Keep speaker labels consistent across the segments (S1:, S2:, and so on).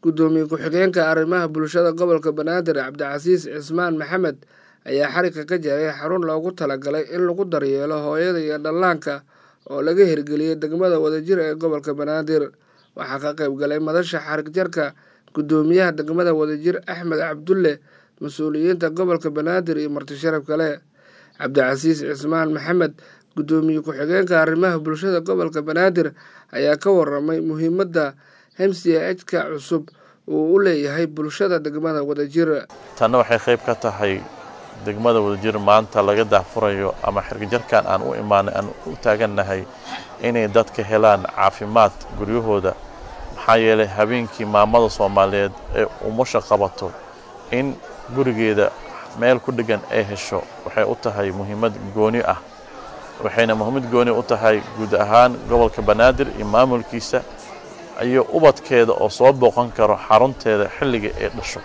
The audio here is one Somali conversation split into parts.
S1: gudoomiye ku-xigeenka arrimaha bulshada gobolka banaadir cabdicasiis cismaan maxamed ayaa xarigga ka jaray xarun loogu talagalay in lagu daryeelo hooyada iyo dhallaanka oo laga hirgeliyey degmada wadajir ee gobolka banaadir waxaa ka qayb galay madasha xarig jarka gudoomiyaha degmada wadajir axmed cabdulle mas-uuliyiinta gobolka banaadir iyo marti sharaf kale cabdicasiis cismaan maxamed gudoomiye ku-xigeenka arrimaha bulshada gobolka banaadir ayaa ka waramay muhiimadda mchka cusub uu u leeyahay bulshada degmada wadajir
S2: tanna waxay qayb ka tahay degmada wadajir maanta laga daahfurayo ama xirgajarkan aan u imaanay aan u taagannahay inay dadka helaan caafimaad guryahooda maxaa yeelay habeenkii maamada soomaaliyeed ee umusha qabato in gurigeeda meel ku dheggan ay hesho waxay u tahay muhiimad gooni ah waxayna muhiimad gooni u tahay guud ahaan gobolka banaadir iyo maamulkiisa iyo ubadkeeda oo soo booqan karo xarunteeda xilliga ay dhasho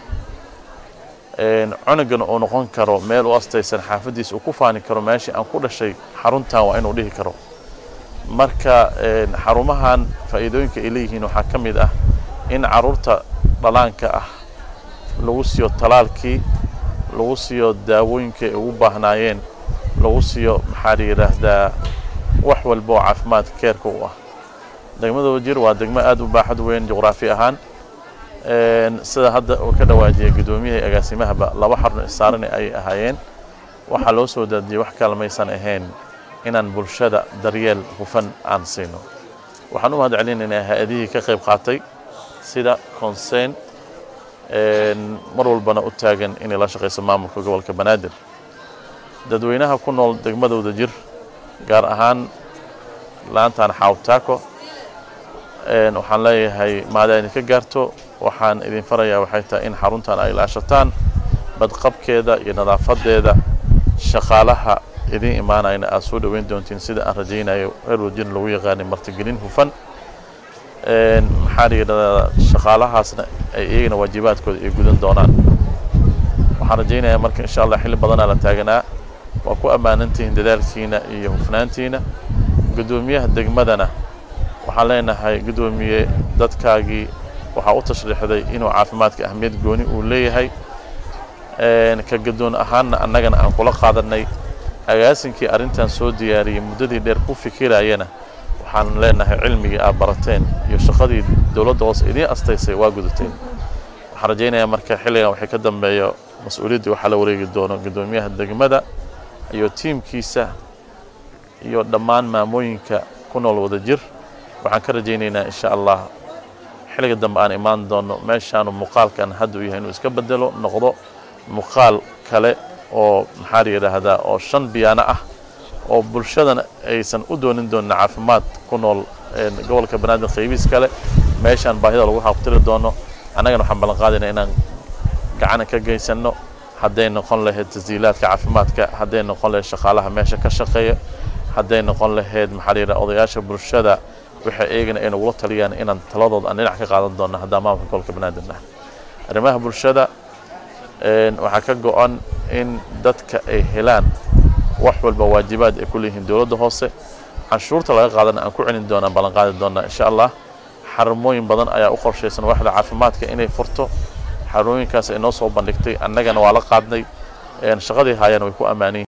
S2: cunugana uu noqon karo meel u astaysan xaafaddiisa uu ku faani karo meeshii aan ku dhashay xaruntan waa inuu dhihi karo marka xarumahan faa'iidooyinka ay leeyihiin waxaa ka mid ah in carruurta dhalaanka ah lagu siiyo talaalkii lagu siiyo daawooyinka ay ugu baahnaayeen lagu siiyo maxaa la yidhaahdaa wax walba oo caafimaad keerka u ah degmada wajir waa degmo aada u baaxad weyn juqraafi ahaan sida hadda uu ka dhawaajiyay gudoomiyahai agaasimahaba laba xarun isaaran ay ahaayeen waxaa loo soo daadiyey wax kale maysan ahayn inaan bulshada daryeel hufan aan siino waxaan u mahad celinaynaa hay-adihii ka qayb qaatay sida consern mar walbana u taagan inay la shaqayso maamulka gobolka banaadir dadweynaha ku nool degmada wadajir gaar ahaan laantan xawtaako waxaan leeyahay maada idinka gaarto waxaan idin farayaa waxay tahay in xaruntan ay ilaashataan badqabkeeda iyo nadaafadeeda shaqaalaha idiin imaanayna aad soo dhoweyn doontiin sida aan rajaynayo reer wajirna lagu yaqaanay martigelin hufan maxaa la yidhahdaa shaqaalahaasna ay iyagana waajibaadkooda ay gudan doonaan waxaan rajaynayaa marka insha allah xilli badanaa la taaganaa waa ku ammaanantihiin dadaalkiina iyo hufnaantiina guddoomiyaha degmadana waxaan leenahay guddoomiye dadkaagii waxaa u tashriixday inuu caafimaadka ahmiyad gooni uu leeyahay ka gadoon ahaanna annagana aan kula qaadanay agaasinkii arrintan soo diyaariyey muddadii dheer ku fikirayana waxaan leenahay cilmigii aad barateen iyo shaqadii dowladda hoose idiin astaysay waa gudateen waxaan rajaynayaa marka xilligan waxay ka dambeeyo mas-uuliyaddii waxaa la wareegi doono guddoomiyaha degmada iyo tiimkiisa iyo dhammaan maamooyinka ku nool wadajir waxaan ka rajaynaynaa insha allah xilliga dambe aan imaan doono meeshaanu muuqaalkan hadda u yahay inuu iska bedelo noqdo muuqaal kale oo maxaa la yidhaahdaa oo shan biyaano ah oo bulshadana aysan u doonin doonin caafimaad ku nool gobolka banaadir qaybiis kale meeshaan baahida lagu xaqtiri doono annagana waxaan ballan qaadaynaa inaan gacana ka geysanno hadday noqon lahayd tasdiilaadka caafimaadka hadday noqon lahayd shaqaalaha meesha ka shaqeeya hadday noqon lahayd maxaa la yidhaha odayaasha bulshada waxay eegana ay nagula taliyaan inaan taladooda aan dhinac ka qaadan doonno haddaan maamulka gobolka banaadir nahay arrimaha bulshada waxaa ka go-an in dadka ay helaan wax walba waajibaad ay ku leeyihiin dowladda hoose canshuurta laga qaadana aan ku celin doonaan ballan qaadi doonaa insha allah xarumooyin badan ayaa u qorshaysan waaxda caafimaadka inay furto xarumooyinkaas ay noo soo bandhigtay annagana waa la qaadnay shaqadii haayana way ku ammaanayin